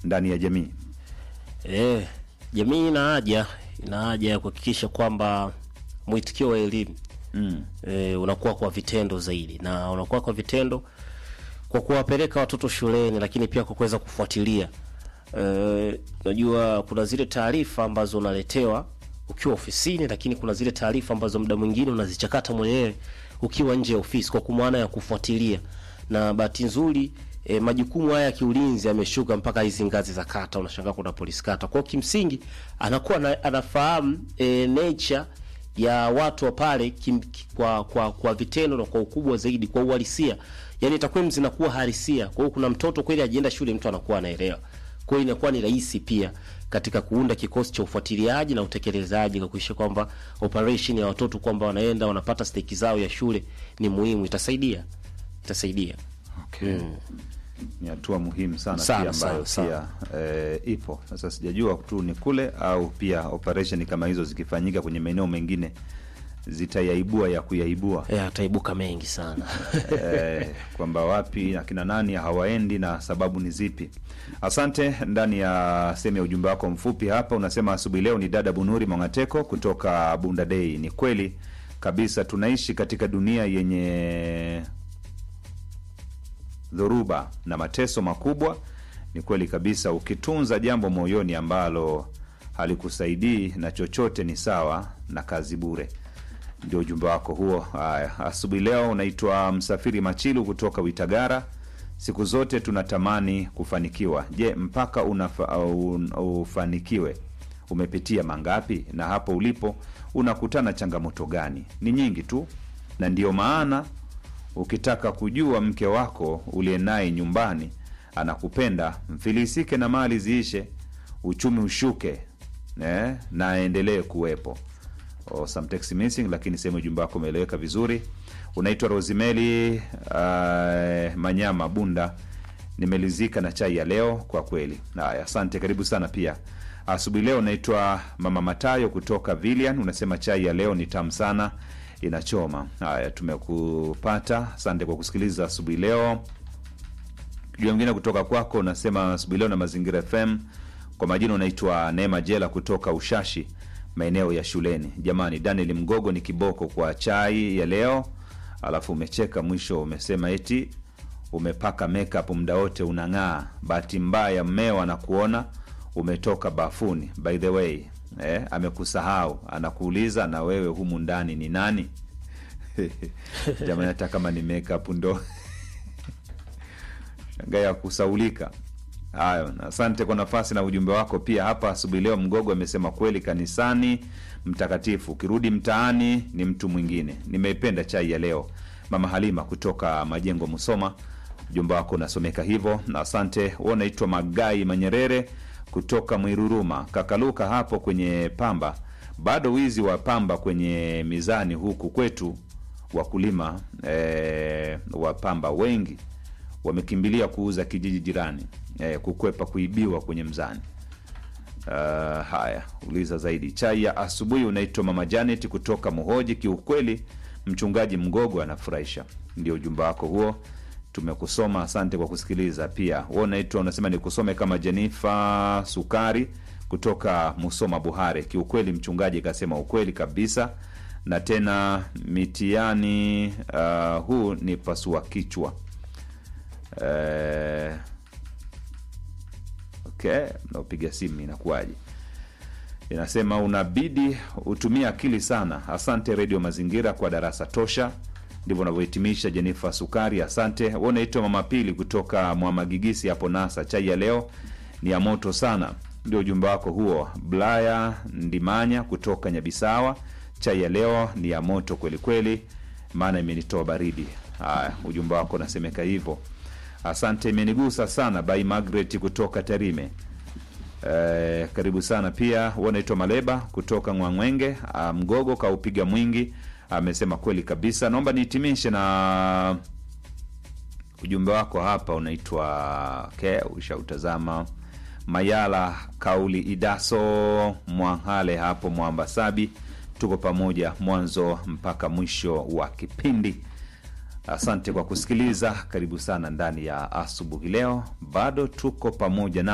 ndani ya jamii. Eh, jamii ina haja ina haja ya kuhakikisha kwamba mwitikio wa elimu Mm. e, unakuwa kwa vitendo zaidi, na unakuwa kwa vitendo kwa kuwapeleka watoto shuleni, lakini pia kwa kuweza kufuatilia. E, najua kuna zile taarifa ambazo unaletewa ukiwa ofisini, lakini kuna zile taarifa ambazo muda mwingine unazichakata mwenyewe ukiwa nje ya ofisi, kwa maana ya kufuatilia. Na bahati nzuri e, majukumu haya ya kiulinzi yameshuka mpaka hizi ngazi za kata, unashangaa kuna polisi kata. Kwa hiyo kimsingi anakuwa na, anafahamu e, nature ya watu wa pale kim, ki- kwa, kwa kwa vitendo na kwa ukubwa zaidi, kwa uhalisia, yani takwimu zinakuwa halisia. Kwa hiyo kuna mtoto kweli ajienda shule, mtu anakuwa anaelewa. Kwa hiyo inakuwa ni rahisi pia katika kuunda kikosi cha ufuatiliaji na utekelezaji kwa kuhakikisha kwamba operation ya watoto kwamba wanaenda wanapata steki zao ya shule ni muhimu, itasaidia itasaidia. Okay. Ni hatua muhimu sana, Sana, pia ambayo sana, pia eh, ipo sasa. Sijajua tu ni kule au pia operation kama hizo zikifanyika kwenye maeneo mengine zitayaibua ya kuyaibua Eh, ataibuka mengi sana. eh, kwamba wapi akina nani hawaendi na sababu ni zipi. Asante. Ndani ya sehemu ya ujumbe wako mfupi hapa unasema asubuhi leo ni dada Bunuri Mwangateko kutoka Bunda Dei. Ni kweli kabisa, tunaishi katika dunia yenye dhoruba na mateso makubwa. Ni kweli kabisa, ukitunza jambo moyoni ambalo halikusaidii na chochote ni sawa na kazi bure. Ndio ujumbe wako huo. Haya, asubuhi leo unaitwa Msafiri Machilu kutoka Witagara. Siku zote tunatamani kufanikiwa. Je, mpaka unafa, un, ufanikiwe umepitia mangapi? Na hapo ulipo unakutana changamoto gani? Ni nyingi tu, na ndiyo maana ukitaka kujua mke wako uliye naye nyumbani anakupenda, mfilisike na mali ziishe, uchumi ushuke eh, na aendelee kuwepo. Oh, some text missing, lakini sehemu ujumbe wako umeeleweka vizuri. Unaitwa Rosimeli uh, Manyama Bunda. Nimelizika na chai ya leo kwa kweli. Haya, asante, karibu sana pia. Asubuhi leo unaitwa Mama Matayo kutoka Villian, unasema chai ya leo ni tamu sana, inachoma. Haya, tumekupata, asante kwa kusikiliza asubuhi leo. Kijua mwingine kutoka kwako unasema asubuhi leo na Mazingira FM. Kwa majina unaitwa Neema Jela kutoka Ushashi, maeneo ya shuleni. Jamani, Daniel Mgogo ni kiboko kwa chai ya leo. Alafu umecheka mwisho, umesema eti umepaka makeup muda wote unang'aa. Bahati mbaya mmeo anakuona umetoka bafuni. By the way, eh, amekusahau anakuuliza, na wewe humu ndani ni nani? Jamani, hata kama ni makeup ndo shanga ya kusaulika. Hayo, na asante kwa nafasi na ujumbe wako pia hapa asubuhi leo. Mgogo amesema kweli, kanisani mtakatifu, ukirudi mtaani ni mtu mwingine. Nimeipenda chai ya leo. Mama Halima kutoka Majengo, Musoma, ujumbe wako unasomeka hivyo, na asante. Wewe unaitwa Magai Manyerere kutoka Mwiruruma, kakaluka hapo kwenye pamba. Bado wizi wa pamba kwenye mizani huku kwetu, wakulima eh, wa pamba wengi wamekimbilia kuuza kijiji jirani eh, kukwepa kuibiwa kwenye mzani. Uh, haya, uliza zaidi. Chai ya asubuhi unaitwa Mama Janet kutoka Muhoji. Kiukweli mchungaji Mgogo anafurahisha. Ndio ujumbe wako huo, tumekusoma. Asante kwa kusikiliza. Pia wewe unaitwa unasema nikusome kama Jenifa Sukari kutoka Musoma Buhare. Kiukweli mchungaji kasema ukweli kabisa, na tena mitiani uh, huu ni pasua kichwa Eh, okay, naopiga simu inakuwaje? Inasema unabidi utumie akili sana. Asante Redio Mazingira kwa darasa tosha. Ndivyo unavyohitimisha Jenifa Sukari, asante. We unaitwa Mama Pili kutoka Mwamagigisi hapo Nasa. Chai ya leo ni ya moto sana, ndio ujumbe wako huo. Blaya Ndimanya kutoka Nyabisawa, chai ya leo ni ya moto kwelikweli, maana imenitoa baridi. Haya, ujumbe wako unasemeka hivyo. Asante, imenigusa sana. By Margaret kutoka Tarime. Eh, karibu sana pia. Wanaitwa Maleba kutoka Ngwangwenge. Ah, Mgogo kaupiga mwingi, amesema kweli kabisa. Naomba nihitimishe na ujumbe wako hapa, unaitwa okay, ushautazama Mayala kauli Idaso Mwangale hapo Mwambasabi. Tuko pamoja mwanzo mpaka mwisho wa kipindi. Asante kwa kusikiliza. Karibu sana ndani ya asubuhi leo, bado tuko pamoja na